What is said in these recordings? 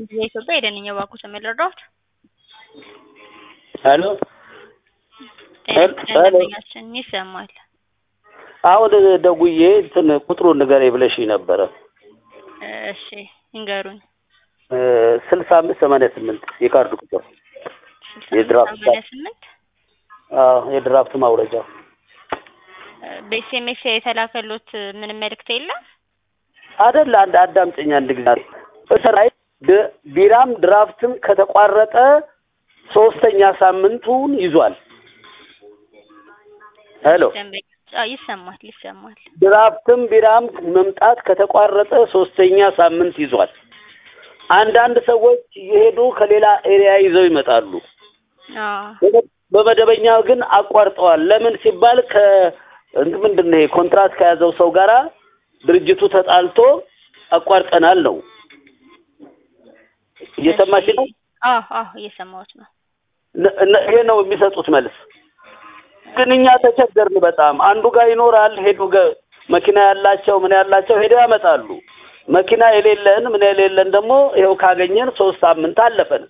የኢትዮጵያ የደንኛ ባንኩ ተመረዳሁት ሄሎ ደንበኛችን ይሰማል። አሁን ደውዬ እንትን ቁጥሩን ንገረኝ ብለሽኝ ነበረ። እሺ ይንገሩኝ። ስልሳ አምስት ሰማንያ ስምንት የካርድ ቁጥር የድራፍት ሰማንያ ስምንት አዎ የድራፍት ማውረጃ በኤስኤምኤስ የተላከሎት ምንም መልእክት የለም? አደለ አንድ አዳምጠኝ አንድ ጊዜ እስራይ ቢራም ድራፍትም ከተቋረጠ ሶስተኛ ሳምንቱን ይዟል። ሄሎ ደንበኛ አዎ፣ ይሰማል ይሰማል። ድራፍትም ቢራም መምጣት ከተቋረጠ ሶስተኛ ሳምንት ይዟል። አንዳንድ ሰዎች የሄዱ ከሌላ ኤሪያ ይዘው ይመጣሉ። አዎ በመደበኛ ግን አቋርጠዋል። ለምን ሲባል ከ እንትን ምንድን ነው ይሄ ኮንትራት ከያዘው ሰው ጋራ ድርጅቱ ተጣልቶ አቋርጠናል ነው። እየሰማሽ ነው? አዎ አዎ እየሰማሁት ነው። ነ- ነ- ይሄ ነው የሚሰጡት መልስ። ግን እኛ ተቸገርን በጣም። አንዱ ጋር ይኖራል ሄዱ ገ- መኪና ያላቸው ምን ያላቸው ሄደው ያመጣሉ። መኪና የሌለን ምን የሌለን ደግሞ ይኸው ካገኘን ሶስት ሳምንት አለፈን።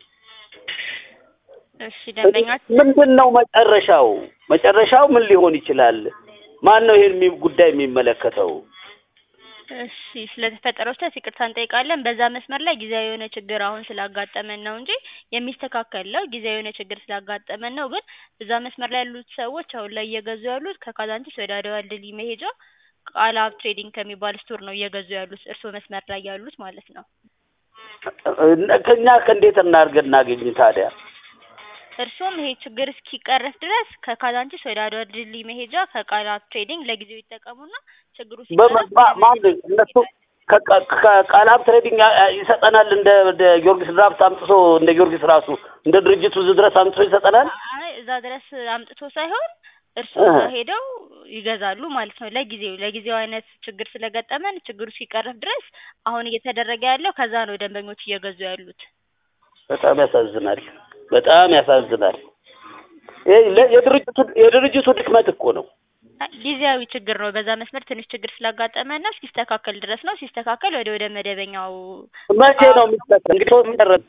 እሺ ደንበኛችን ምንድን ነው መጨረሻው? መጨረሻው ምን ሊሆን ይችላል? ማን ነው ይሄን የሚ- ጉዳይ የሚመለከተው? እሺ ስለተፈጠረው ስህተት ይቅርታ እንጠይቃለን። በዛ መስመር ላይ ጊዜያዊ የሆነ ችግር አሁን ስላጋጠመን ነው እንጂ የሚስተካከል ነው። ጊዜያዊ የሆነ ችግር ስላጋጠመን ነው። ግን በዛ መስመር ላይ ያሉት ሰዎች አሁን ላይ እየገዙ ያሉት ከካዛንቺስ ወደ አድዋ ድልድይ መሄጃ ቃል ሀብ ትሬዲንግ ከሚባል ስቶር ነው እየገዙ ያሉት እርስዎ መስመር ላይ ያሉት ማለት ነው። ከኛ ከእንዴት እናድርገን እናገኝ ታዲያ? እርስዎም ይሄ ችግር እስኪቀረፍ ድረስ ከካዛንቺስ ወደ አድዋ ድልድይ መሄጃ ከቃል ሀብ ትሬዲንግ ለጊዜው ይጠቀሙና ችግሩ በማ- ሲቀረፍ ማ- ማን እነሱ ከ- ከ- ቃላብ ትሬዲንግ ያ- ያ- ይሰጠናል እንደ እንደ ጊዮርጊስ ድራፍት አምጥቶ እንደ ጊዮርጊስ ራሱ እንደ ድርጅቱ እዚህ ድረስ አምጥቶ ይሰጠናል። አይ እዛ ድረስ አምጥቶ ሳይሆን እርስዎ እህ። እዛ ሄደው ይገዛሉ ማለት ነው። ለጊዜው ለጊዜው አይነት ችግር ስለገጠመን ችግሩ ሲቀረፍ ድረስ አሁን እየተደረገ ያለው ከዛ ነው ደንበኞች እየገዙ ያሉት። በጣም ያሳዝናል። በጣም ያሳዝናል። ይሄ ለ- የድርጅቱ የድርጅቱ ድክመት እኮ ነው። አይ ጊዜያዊ ችግር ነው። በዛ መስመር ትንሽ ችግር ስላጋጠመን ነው። እስኪስተካከል ድረስ ነው። ሲስተካከል ወደ ወደ መደበኛው መቼ ነው የሚሰጠው? እንግዲህ ሶስት ቀረ-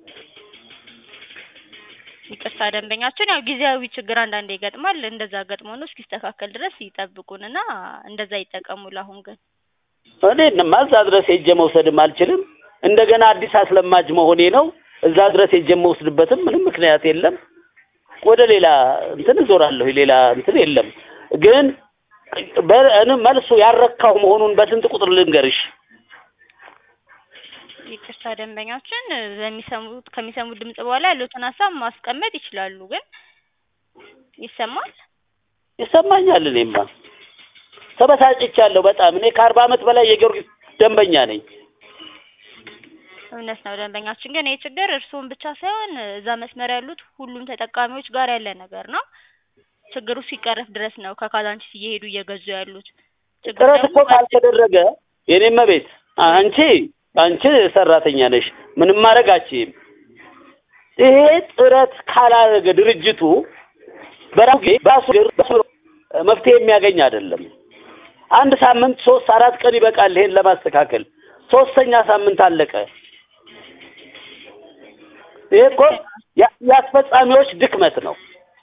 ይቅርታ ደንበኛችን ያው ጊዜያዊ ችግር አንዳንዴ ይገጥማል። እንደዛ ገጥሞ ነው። እስኪስተካከል ድረስ ይጠብቁንና እንደዛ ይጠቀሙ። ለአሁን ግን እኔ እነማ እዛ ድረስ ሄጄ መውሰድም አልችልም። እንደገና አዲስ አስለማጅ መሆኔ ነው። እዛ ድረስ ሄጄ የምወስድበትም ምንም ምክንያት የለም። ወደ ሌላ እንትን እዞራለሁ። ሌላ እንትን የለም። ግን በ- እኔ መልሱ ያረካው መሆኑን በስንት ቁጥር ልንገርሽ? ይቅርታ ደንበኛችን በሚሰሙት ከሚሰሙት ድምጽ በኋላ ያሉትን ሀሳብ ማስቀመጥ ይችላሉ። ግን ይሰማል። ይሰማኛል። እኔማ ተበሳጭቻለሁ በጣም። እኔ ከአርባ ዓመት በላይ የጊዮርጊስ ደንበኛ ነኝ። እውነት ነው ደንበኛችን። ግን ይህ ችግር እርስዎን ብቻ ሳይሆን እዛ መስመር ያሉት ሁሉም ተጠቃሚዎች ጋር ያለ ነገር ነው። ችግሩ ሲቀረፍ ድረስ ነው ከካዛንቺስ እየሄዱ እየገዙ ያሉት። ችግሩ ጥረት እኮ ደግሞ ካልተደረገ የኔም ቤት አንቺ አንቺ ሰራተኛ ነሽ፣ ምንም ማድረግ አትችይም። ይሄ ጥረት ካላደረገ ድርጅቱ በራሱ ጊዜ በራሱ እግር በራሱ መፍትሄ የሚያገኝ አይደለም። አንድ ሳምንት ሶስት አራት ቀን ይበቃል ይሄን ለማስተካከል። ሶስተኛ ሳምንት አለቀ። ይሄ እኮ ያ- የአስፈጻሚዎች ድክመት ነው።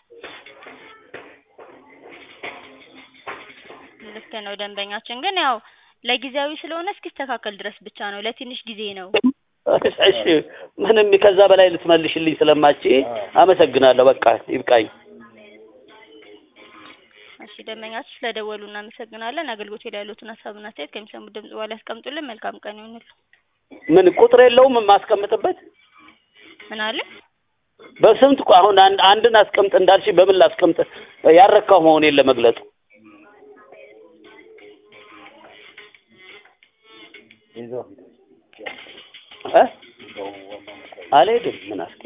ልክ ነው ደንበኛችን። ግን ያው ለጊዜያዊ ስለሆነ እስኪስተካከል ድረስ ብቻ ነው። ለትንሽ ጊዜ ነው። እሺ ምንም ከዛ በላይ ልትመልሽልኝ ስለማች አመሰግናለሁ። በቃ ይብቃኝ። እሺ ደንበኛችን ስለደወሉ እናመሰግናለን። አገልግሎት ላይ ያሉትን ሀሳብና አስተያየት ከሚሰሙት ድምጽ በኋላ ያስቀምጡልን። መልካም ቀን ይሁንልዎ። ምን ቁጥር የለውም የማስቀምጥበት? ምን አለ? በስንት እኮ አሁን አንድ አንድን አስቀምጥ እንዳልሽ በምን ላስቀምጥ? ያረካው መሆኔን ለመግለጡ እ አልሄድም ምን አስቀ